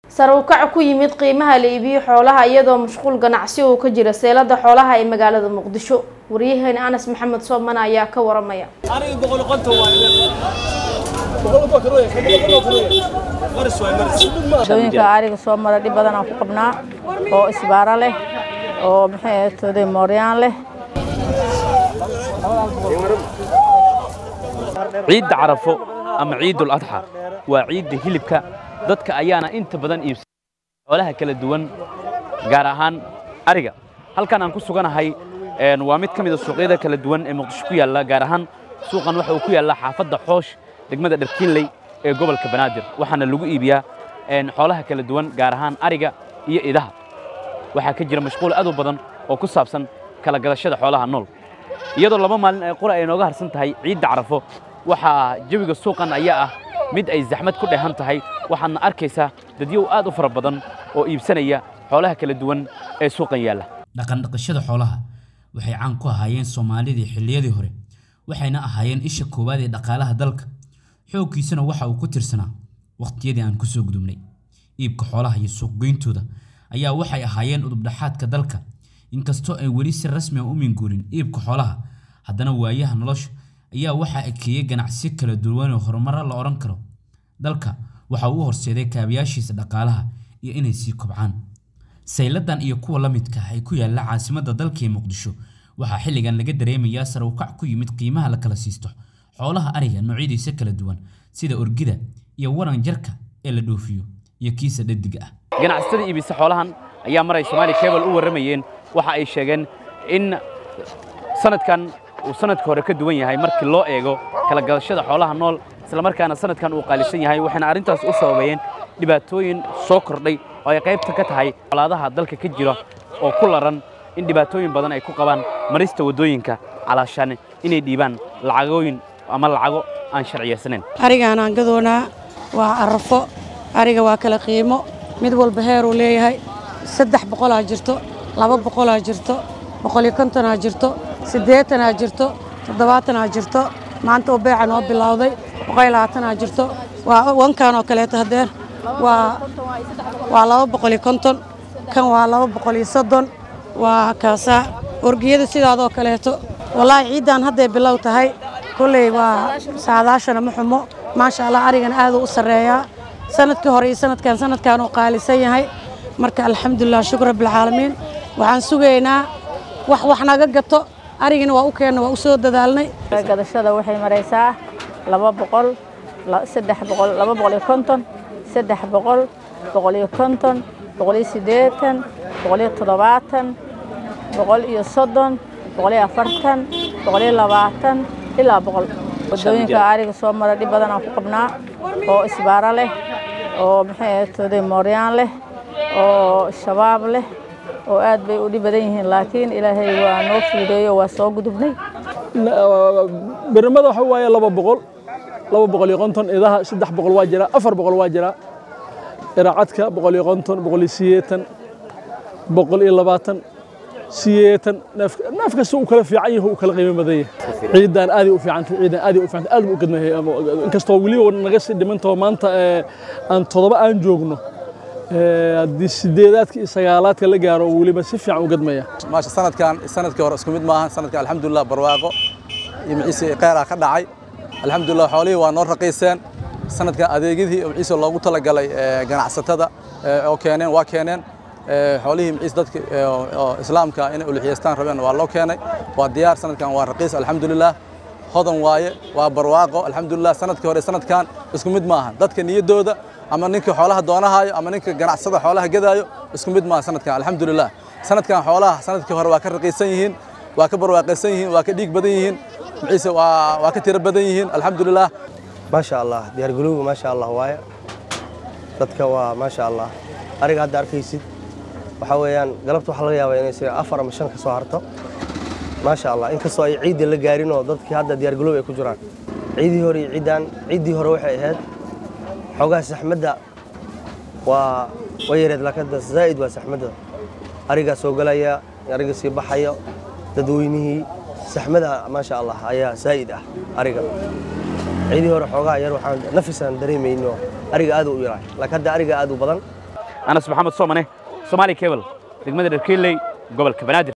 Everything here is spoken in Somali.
sare u kac ku yimid qiimaha la iibiyo xoolaha iyadoo mashquul ganacsi uu ka jira seelada xoolaha ee magaalada muqdisho waryaheena anas maxamed sooman ayaa ka waramaya wadooyinka ariga soo mara dhib badan aan ku qabnaa oo isbaaro leh oo maxay ahayd mooryaan leh ciidda carafo ama ciidul adxa waa ciidda hilibka dadka ayaana inta badan iibsada xoolaha kala duwan gaar ahaan ariga halkan aan ku suganahay waa mid ka mid a suuqyada kala duwan ee muqdisho ku yaalla gaar ahaan suuqan waxa uu ku yaallaa xaafadda xoosh degmada dharkiinley ee gobolka banaadir waxaana lagu iibiyaa xoolaha kala duwan gaar ahaan ariga iyo idaha waxaa ka jira mashquul aad u badan oo ku saabsan kala gadashada xoolaha nool iyadoo laba maalin ay qura ay nooga harsan tahay ciidda carafo waxaa jawiga suuqan ayaa ah mid ay zaxmad ku dheehan tahay waxaadna arkaysaa dadyow aad u fara badan oo iibsanaya xoolaha kala duwan ee suuqan yaalla dhaqandhaqashada xoolaha waxay caan ku ahaayeen soomaalidii xilliyadii hore waxayna ahaayeen isha koowaad ee dhaqaalaha dalka xooggiisana waxa uu ku tirsanaa waqtiyadii aan kusoo gudubnay iibka xoolaha iyo suuqgeyntooda ayaa waxay ahaayeen udubdhaxaadka dalka inkastoo ay weli si rasmi a u minguurin iibka xoolaha haddana waayaha nolosha ayaa waxaa ekeeyey ganacsiyo kala duwan oo horumaro la odhan karo dalka waxa uu horseeday kaabayaashiisa dhaqaalaha iyo inay sii kobcaan sayladan iyo kuwa la midka ah ee ku yaalla caasimadda dalka ee muqdisho waxaa xilligan laga dareemayaa sare u kac ku yimid qiimaha la kala siisto xoolaha ariga noocyadiisa kala duwan sida orgida iyo waran jarka ee la dhoofiyo iyo kiisa dhadiga ah ganacsatada iibisa xoolahan ayaa maray soomaali cable u warramayeen waxa ay sheegeen in sanadkan uu sanadka hore ka duwan yahay markii loo eego kala gadashada xoolaha nool isla markaana sanadkan uu qaalisan yahay waxayna arrintaas u sababayeen dhibaatooyin soo kordhay oo ay qaybta ka tahay colaadaha dalka ka jira oo ku laran in dhibaatooyin badan ay ku qabaan marista waddooyinka calaashaan inay dhiibaan lacagooyin ama lacago aan sharciyaysanayn arigaan aan gadoonaa waa arafo ariga waa kala qiimo mid walba heeruu leeyahay saddex boqolaa jirto laba boqolaa jirto boqoliyo kontonaa jirto siddeetanaa jirto toddobaatanaa jirto maanta oo beeca noo bilowday boqol labaatanaa jirto waa wankan oo kaleeto hadeer waa waa laba boqoliyo konton kan waa laba boqoliyo soddon waa kaasaa orgiyada sidaadoo kaleeto wallaahi ciiddan hadday bilow tahay kolley waa saadaashana ma xumo maasha allah arigana aaduu u sarreeyaa sanadkii hore iyo sanadkan sanadkan uu qaalisan yahay marka alxamdulilah shukur rabbilcaalamiin waxaan sugaynaa wax wax naga gato arigina waa u keenna waa u soo dadaalnay gadashada waxay maraysaa laba boqol saddex boqol laba boqol iyo konton saddex boqol boqol iyo konton boqol iyo siddeetan boqol iyo toddobaatan boqol iyo soddon boqol iyo afartan boqol iyo labaatan ilaa boqol wadooyinka ariga soo mara dhib badan aan ku qabnaa oo isbaaro leh oo maxay ahayd mooryaan leh oo shabaab leh oo aad bay u dhib badan yihiin laakiin ilaahay waa noo fuudeeyo waa soo gudubnay birmada waxa waaye laba boqol laba boqol iyo konton idaha saddex boqol waa jiraa afar boqol waa jiraa iraacadka boqol iyo konton boqol iyo sideetan boqol iyo labaatan sideetan neef kasta uu kala fiican yahay uu kala qiimo badan yahay ciidan aad u fiicantay ciidan aad u fiicantay aad u gadmahay inkastoo weliba naga sii dhimantoo maanta aan toddoba aan joogno haddii sideedaadka iyo sagaalaadka la gaaro weliba si fiican u gadmaya maasha sanadkan sanadkii hore isku mid maaha sanadkan alxamdulilah barwaaqo iyo maciise kheyraa ka dhacay alxamdulilah xoolihii waa noo raqiiseen sanadkan adeegyadii maciise loogu talagalay ganacsatada oo keeneen waa keeneen xoolihii maciise dadka islaamka inay uluxiyeystaan rabeen waa loo keenay waa diyaar sanadkan waa raqiis alxamdulilah hodan waaye waa barwaaqo alxamdulilah sanadkii hore sanadkan isku mid maaha dadka niyaddooda ama ninka xoolaha doonahaayo ama ninka ganacsada xoolaha gadaayo isku mid maaha sanadkan alxamdulilah sanadkan xoolaha sanadkii hore waa ka raqiisan yihiin waa ka barwaaqaysan yihiin waa ka dhiig badan yihiin maciise waa ka tiro badan yihiin alxamdulilah maasha allah diyaargalowga maasha allah waaye dadka waa maasha allah ariga hadda arkaysid waxaa weeyaan galabta waxaa laga yaabaa inay afar ama shan ka soo harto maasha allah inkastoo ay ciidda la gaarin oo dadkii hadda diyaargaloob ay ku jiraan ciidii hore iyo ciiddaan ciiddii hore waxay ahayd xoogaha saxmadda waa way yareed laakiin hadda zaa'id waa saxmadda arigaa soo galaya ariga sii baxaya dadweynihii saxmada maasha allah ayaa zaa'id ah ariga ciidii hore xoogaha yar waxaan nafisaan dareemayno ariga aad u yaraa laakiin hadda ariga aad u badan anas maxamed soomane somaali cable degmada dharkiiley gobolka banaadir